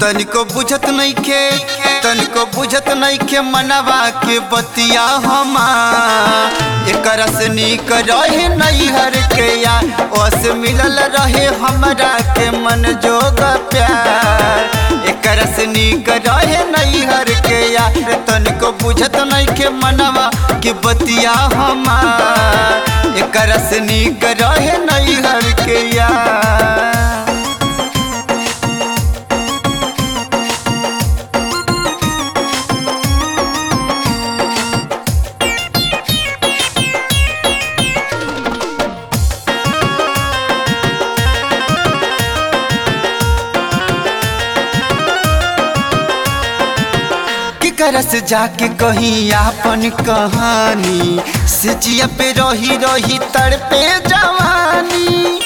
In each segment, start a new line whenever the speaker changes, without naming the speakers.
तनिको बुझत नइखे तनिको बुझत नइखे मनवा के बतिया हमा एकरा से नीक रहे नैहर के या ओस मिलल रहे हमरा के मन जोग प्यार एकरा से नीक रहे नैहर के या तनिको बुझत नइखे मनवा के बतिया हमा एकरा से नीक रहे नैहर के या केकरा से जाके कहीं आपन कहानी से जिया पे रही रही तड़पे जवानी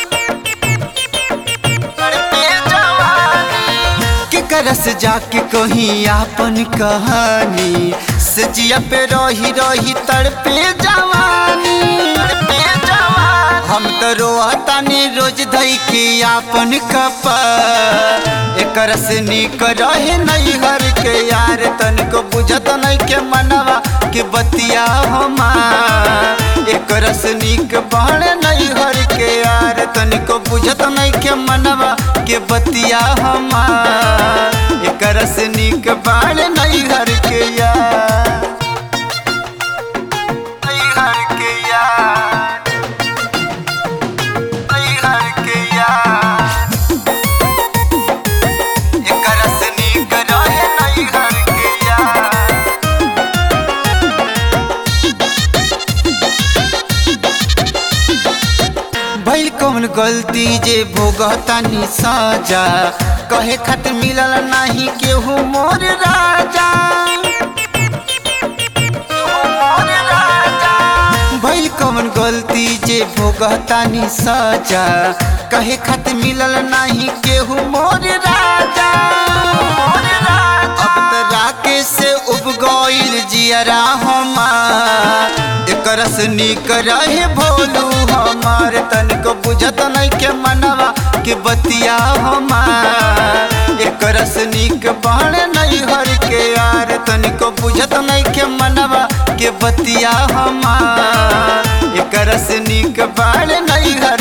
तड़पे जवानी केकरा से जाके कहीं आपन कहानी से जिया पे रही रही तड़पे जवानी तड़पे जवानी हम तो रोतानी रोज धई के आपन कपा एकरा से नीक रहे नैहर के यार तनिको बुझत नहीं के मनवा के बतिया हमा एकरा से नीक बहन नैहर के यार तनिको बुझत नहीं के मनवा के बतिया हमा एकरा से नीक बहन नैहर के यार नैहर के यार नैहर के यार एकरा से नीक रहे नैहर के यार भइल कौन गलती जे भोगतानी साजा कहे खातिर मिलल नाही केहू मोर राजा केहू मोर राजा। भइल कौन गलती जे भोगतानी साजा कहे खातिर मिलल नाही केहू मोर राजा मोर राजा। अब त राकेश से उब गइल जियरा हमार एकरा से नीक रहे भोलू हमार तनिको बुझत नहीं के मनवा के बतिया हमार एकरा से नीक बहन नैहर के यार तनिको बुझत नहीं के मनवा के बतिया हमार एकरा से नीक बहन नैहर